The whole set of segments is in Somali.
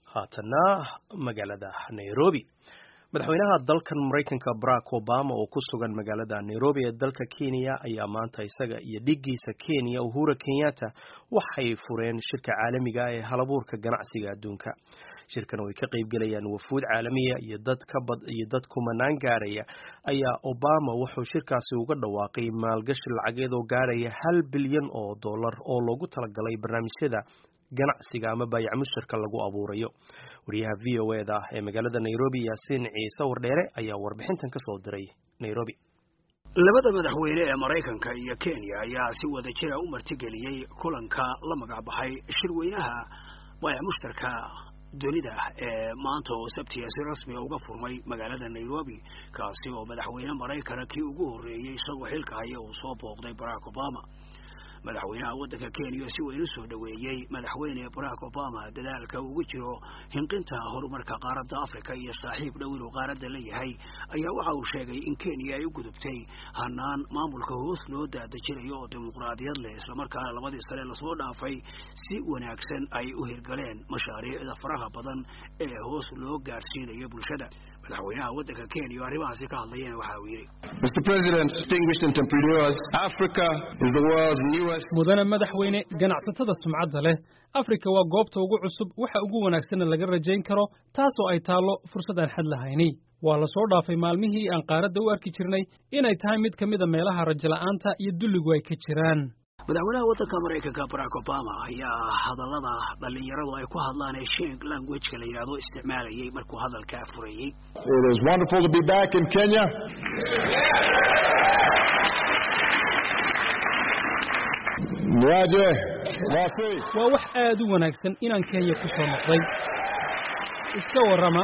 haatanna magaalada nairobi madaxweynaha dalkan maraykanka barack obama oo ku sugan magaalada nairobi ee dalka kenya ayaa maanta isaga iyo dhigiisa kenya uhura kenyatta waxay fureen shirka caalamiga ee halabuurka ganacsiga adduunka shirkan oo ay ka qaybgelayaan wafuud caalamiya iyo dad kabad iyo dad kumanaan gaaraya ayaa obama wuxuu shirkaasi uga dhawaaqay maalgashi lacageed oo gaaraya hal bilyan oo dollar oo loogu talagalay barnaamijyada ganacsiga ama baayac mushtarka lagu abuurayo wariyaha v o e da ee magaalada nairobi yaasiin ciise wardheere ayaa warbixintan kasoo diray nairobi labada madaxweyne ee maraykanka iyo kenya ayaa si wada jira u martigeliyey kulanka la magac baxay shirweynaha baayac mushtarka dunida ee maanta oo sabtiya si rasmiga uga furmay magaalada nairobi kaasi oo madaxweyne maraykana kii ugu horreeyey isagoo xilka haya uu soo booqday barack obama madaxweynaha waddanka kenya si weyn u soo dhoweeyey madaxweyne barack obama dadaalka ugu jiro hinqinta horumarka qaaradda africa iyo saaxiib dhow inuu qaaradda leeyahay ayaa waxa uu sheegay in kenya ay u gudubtay hanaan maamulka hoos loo daadejinayo oo dimuqraadiyad leh islamarkaana labadii sane lasoo dhaafay si wanaagsan ay u hirgaleen mashaariicda faraha badan ee hoos loo gaadhsiinayo bulshada madaxweynaha waddanka kenya oo arrimahaasi ka hadlayeen waxa uu yidhi Mr. President, distinguished entrepreneurs, Africa is the world's newest. mudane madaxweyne ganacsatada sumcadda leh afrika waa goobta ugu cusub waxa ugu wanaagsanna laga rajayn karo taasoo ay taallo fursad aan xad lahayni waa la soo dhaafay maalmihii aan qaaradda u arki jirnay inay tahay mid ka mida meelaha rajala'aanta iyo dulligu ay ka jiraan madaxweynaha waddanka maraykanka barack obama ayaa hadallada dhallinyaradu ay ku hadlaan ee sheng languageka la yidhahdo isticmaalayay markuu hadalkaa furayey It is wonderful to be back in Kenya. Niaje, Wasi. waa wax aad u wanaagsan inaan kenya ku soo noqday iska warrama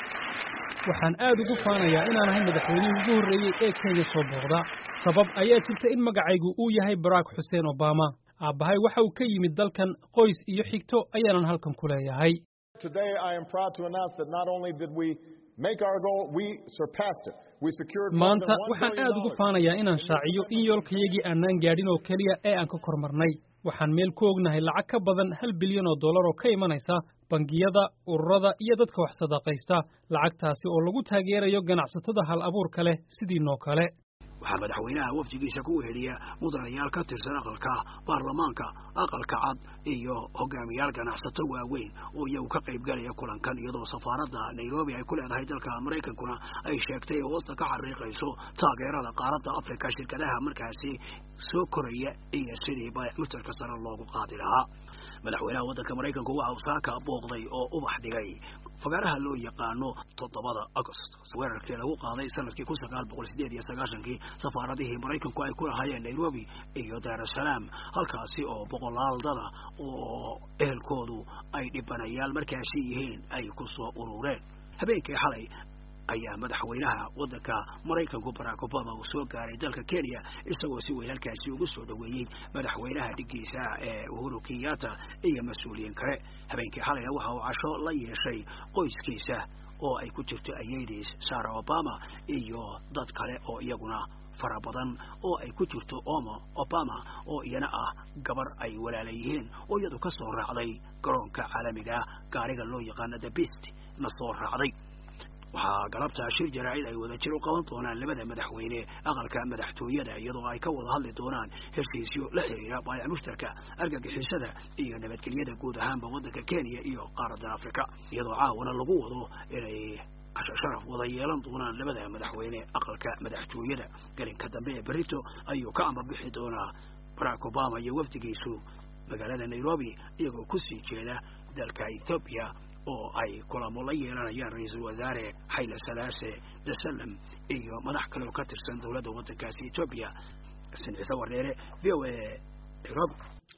waxaan aad ugu faanayaa inaan ahay madaxweynihii ugu horreeyey ee kenya soo booqda sabab ayaa jirta in magacaygu uu yahay barack xuseen obama aabbahay waxa uu ka yimid dalkan qoys iyo xigto ayaanan halkan ku leeyahay Today I am proud to announce that not only did we make our goal, we surpassed it. We secured more maanta than $1 waxaan billion aad ugu faanayaa inaan shaaciyo in yoolkayagii aanaan gaadhin oo keliya ee aan ka kormarnay waxaan meel ku ognahay lacag ka badan hal bilyan oo dollar oo ka imanaysa bangiyada ururada iyo dadka wax sadaqaysta lacagtaasi oo lagu taageerayo ganacsatada hal abuurka leh sidiinoo kale waxaa madaxweynaha wafdigiisa ku weeliya mudanayaal ka tirsan aqalka baarlamaanka aqalka cad iyo hogaamiyaal ganacsato waaweyn oo iyagu ka qaybgalaya kulankan iyadoo safaaradda nairobi ay ku leedahay dalka maraykankuna ay sheegtay oo hoosta ka xariiqayso taageerada qaaradda afrika shirkadaha markaasi soo koraya iyo sidii baayac mutarka sare loogu qaadi lahaa madaxweynaha waddanka maraykanku waxa uu saaka booqday oo ubax dhigay fagaaraha loo yaqaano toddobada agost weerarkii lagu qaaday sanadkii kun sagaal boqol sideed iyo sagaashankii safaaradihii maraykanku ay ku lahaayeen nairobi iyo daarusalaam halkaasi oo boqolaal dada oo ehelkoodu ay dhibanayaal markaasi yihiin ay ku soo urureen habeenkii xalay ayaa madaxweynaha waddanka maraykanku barack obama uu soo gaaray dalka kenya isagoo si weyn halkaasi ugu soo dhoweeyey madaxweynaha dhigiisa ee uhuru kenyatta iyo mas-uuliyiin kale habeenkii xalayna waxa uu casho la yeeshay qoyskiisa oo ay ku jirto ayadiis sara obama iyo dad kale oo iyaguna fara badan oo ay ku jirto omo obama oo iyana ah gabar ay walaala yihiin oo iyadu ka soo raacday garoonka caalamiga gaariga loo yaqaano the beast na soo raacday waxaa galabta shir jaraa'id ay wada jir u qaban doonaan labada madaxweyne aqalka madaxtooyada iyadoo ay ka wada hadli doonaan heshiisyo la xiriira baayac mushtarka argagixisada iyo nabadgelyada guud ahaanba waddanka kenya iyo qaaradda afrika iyadoo caawana lagu wado inay casho sharaf wada yeelan doonaan labada madaxweyne aqalka madaxtooyada gelinka dambe ee berito ayuu ka amar bixi doonaa barack obama iyo wafdigiisu magaalada nairobi iyagoo kusii jeeda dalka ethoobiya oo ay kulamo la yeelanayaan ra-iisul wasaare xayle salaase dasalam iyo madax kale oo ka tirsan dowladda waddankaasi etoobiya xasan ciise wardheere v o a nairobi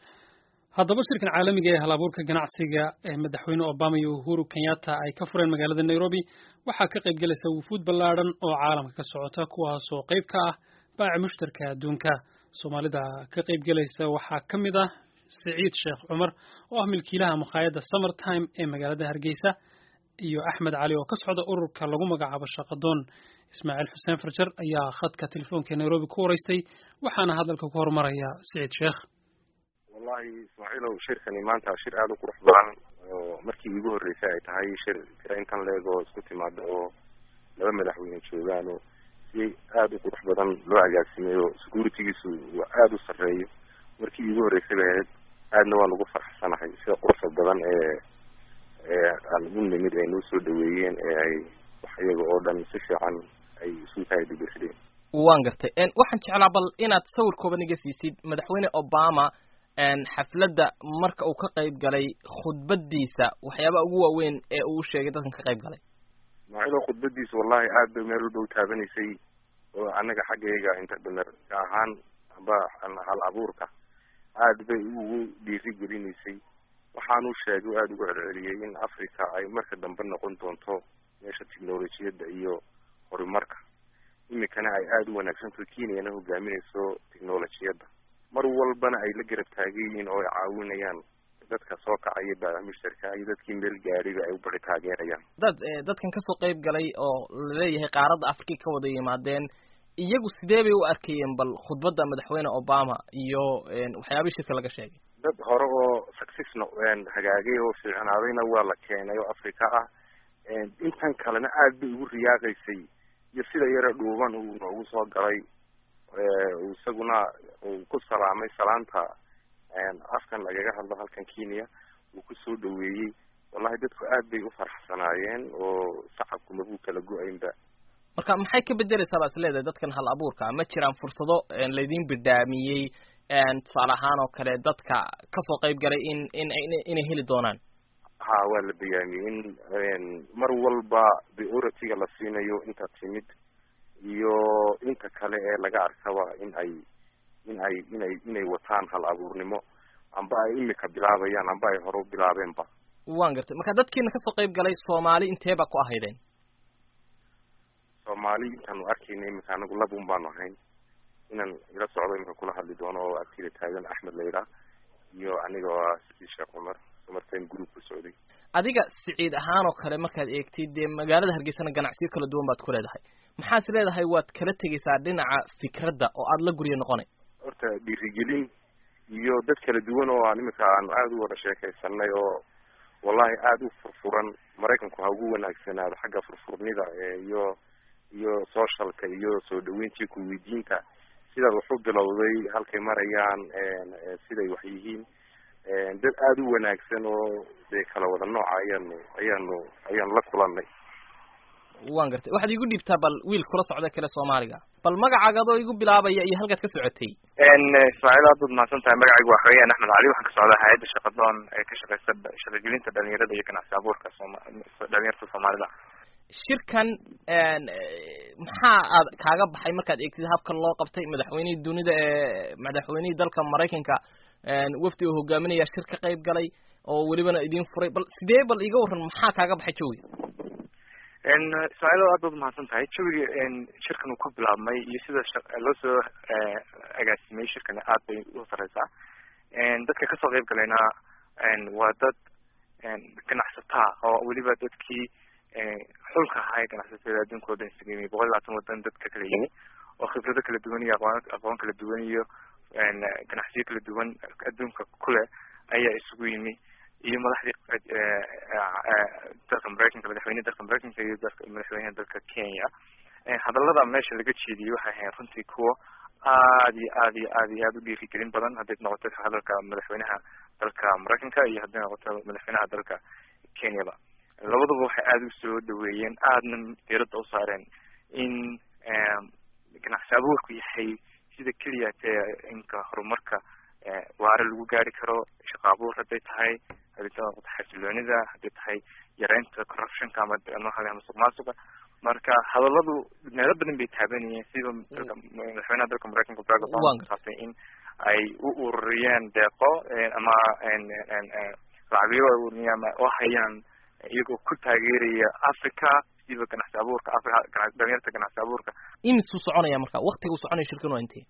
haddaba shirkan caalamiga ee hal abuurka ganacsiga ee madaxweyne obama iyo uhuru kenyatta ay ka fureen magaalada nairobi waxaa ka qayb gelaysa wufuud ballaadhan oo caalamka ka socota kuwaasoo qayb ka ah baaca mushtarka adduunka soomaalida ka qayb gelaysa waxaa ka mid ah siciid sheekh cumar oo ah milkiilaha makhaayadda summertime ee magaalada hargeysa iyo axmed cali oo ka socda ururka lagu magacaabo shaqadoon ismaaciil xuseen farjar ayaa khadka telefoonka nairobi ku waraystay waxaana hadalka ku horumaraya siciid sheekh wallahi ismaaciilow shirkani maanta shir aada u qurux badan oo markii iigu horreysay ay tahay shir tira intan leeg oo isku timaada oo laba madaxweyne joogaan oo si aada u qurux badan loo agaasimay oo securitygiisu waa aada u sarreeyo markii iigu horreysay bay ahayd aadna waan ugu farxsanahay sida quruxda badan ee ee aan u nimid ay noo soo dhaweeyeen ee ay wax iyaga oo dhan si fiican ay isu kaadibirsadeen waan gartay waxaan jeclaa bal inaad sawir kooban iga siisid madaxweyne obama xafladda marka uu ka qayb galay khudbadiisa waxyaabaha ugu waaweyn ee uu sheegay dadkan ka qayb galay maacilo khudbadiisa wallahi aad bay meel walba u taabanaysay oo annaga xaggayga entrepreneur ahaan amba hal abuurka aad bay ugu dhiiri gelinaysay waxaanu sheegay o aada ugu celceliyey in africa ay marka dambe noqon doonto meesha technolojiyadda iyo horumarka imikana ay aada u wanaagsanto kenyana hogaaminayso technolojiyadda mar walbana ay la garab taagan yihiin oo ay caawinayaan dadka soo kacaya baamishtarka iyo dadkii meel gaadhiba ay u bari taageerayaan dad dadkan kasoo qayb galay oo laleeyahay qaaradda africa ka wada yimaadeen iyagu sidee bay u arkayeen bal khudbadda madaxweyne obama iyo waxyaabihii shirka laga sheegay dad hore oo successna hagaagay oo fiicnaadayna waa la keenay oo africa ah intan kalena aad bay ugu riyaaqaysay iyo sida yare dhuuban uu noogu soo galay isaguna uu ku salaamay salaanta afkan lagaga hadlo halkan kenya uu kusoo dhaweeyey wallahi dadku aad bay u faraxsanaayeen oo shacabku mabuu kala go-aynba marka maxay ka bedeleysaa baa is leedahay dadkan hal abuurka ma jiraan fursado laydin bidhaamiyey tusaale ahaan oo kale dadka kasoo qayb galay in in inay heli doonaan ha waa la bayaamiyey in mar walba priority-ga la siinayo inta timid iyo inta kale ee laga arkaba in ay in ay inay inay wataan hal abuurnimo amba ay imika bilaabayaan amba ay hore u bilaabeenba waan gartay marka dadkiina kasoo qayb galay soomaali intee ba ku ahaydeen soomaali intaanu arkayna imika anagu labun baanu ahayn inaan ila socdo imika kula hadli doono oo agtida taagan axmed layla iyo aniga waa sidi sheekh cumar markan group ku socday adiga siciid ahaan oo kale markaad eegtid dee magaalada hargeysana ganacsiyo kala duwan baad ku leedahay maxaas leedahay waad kala tegaysaa dhinaca fikradda oo aada la guryo noqonay horta dhiirigelin iyo dad kala duwan oo aan imika aan aada u wada sheekaysanay oo wallahi aada u furfuran maraykanku ha ugu wanaagsanaado xagga furfurnida iyo iyo socialka iyo soo dhaweyntii kuweydiinta sidaad wax u bilowday halkay marayaan siday wax yihiin dad aada u wanaagsan oo dee kala wada nooca ayaanu ayaanu ayaanu la kulanay waan gartay waxaad igu dhiibtaa bal wiil kula socda kale soomaaliga bal magacaaga adoo igu bilaabaya iyo halkaad ka socotay ismaaciil aad baad mahadsan tahay magacaygu waa xaweyaan axmed cali waxaan ka socdaa hay-adda shaqadoon ee ka shaqeysa shaqagelinta dhalinyarada iyo ganacsi abuurka sooma dhalinyarta soomaalida shirkan maxaa aad kaaga baxay markaad eegtid habka loo qabtay madaxweynihii dunida ee madaxweynihii dalka maraykanka wafdi oo hogaaminaya shir ka qayb galay oo welibana idin furay bal sidee bal iga warran maxaa kaaga baxay jawiga ismaaciil aad baad umahadsan tahay jawiga shirkan uu ku bilaabmay iyo sida loo soo agaasimay shirkani aad bay u sareysaa dadka kasoo qayb galayna waa dad ganacsataa oo weliba dadkii xulka ahaa ee ganacsatada adduunka o dhan isaga yimi boqol iyo labaatan wadan dad ka kala yimi oo khibrado kala duwan iyo aqoon aqoon kala duwan iyo ganacsiyo kala duwan adduunka kuleh ayaa isugu yimi iyo madaxdii dalka maraykanka madaxweyneha dalka maraykanka iyo dalka madaxweynaha dalka kenya hadallada meesha laga jeediyey waxay ahayn runtii kuwo aad iyo aad iyo aad iyo aad u dhiirigelin badan hadday noqoto hadalka madaxweynaha dalka maraykanka iyo hadday noqoto madaxweynaha dalka kenyaba labaduba waxay aada usoo dhaweeyeen aadna diiradda u saareen in ganacsi abuurku yahay sida keliya tee inka horumarka waare lagu gaari karo shaqo abuur hadday tahay hadday noqoto xasiloonida hadday tahay yareynta corruptionka ama ama musuq maasuqa marka hadaladu meelo badan bay taabanayeen sida dalka madaxweynaha dalka maraykanka barack obama kusaabsan in ay u ururiyeen deeqo ama lacagyo ururiya ama oo hayaan iyagoo ku taageeraya africa siba ganacsi abuurka africa dhalinyarta ganacsi abuurka imisuu soconaya marka waktiga u soconaya shirkan waa intee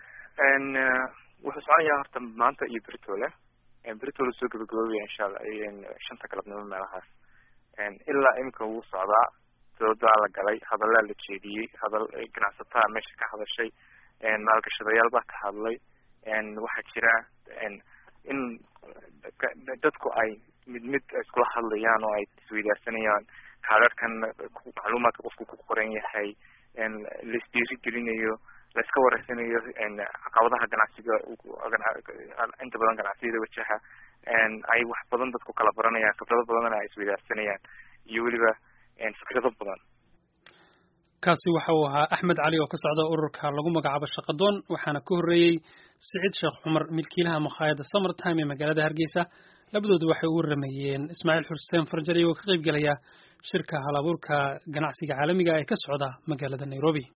wuxuu soconayaa horta maanta iyo britole britole soo gabagaboobaya insha alla shanta galabnimo meelahaas ilaa imika wuu socdaa doodaa la galay hadallaa la jeediyey hadal ganacsataa meesha ka hadashay maalgashadayaal baa ka hadlay waxaa jira in dadku ay mid mid iskula hadlayaan oo ay isweydaarsanayaan kaadharhkan macluumaadka qofku ku qoran yahay laisdiiri gelinayo laiska wareysanayo caqabadaha ganacsiga inta badan ganacsiyada wajaha ay wax badan dadku kala baranayaan khibrado badanna ay isweydaarsanayaan iyo weliba fikrado badan kaasi waxa uu ahaa axmed cali oo ka socda ururka lagu magacaabo shaqadoon waxaana ka horreeyey siciid sheekh cumar milkiilaha makhaayadda summertime ee magaalada hargeysa labadoodu waxay u waramayeen ismaaciil xuseen farjari oo ka qayb gelaya shirka hal abuurka ganacsiga caalamiga ee ka socda magaalada nairobi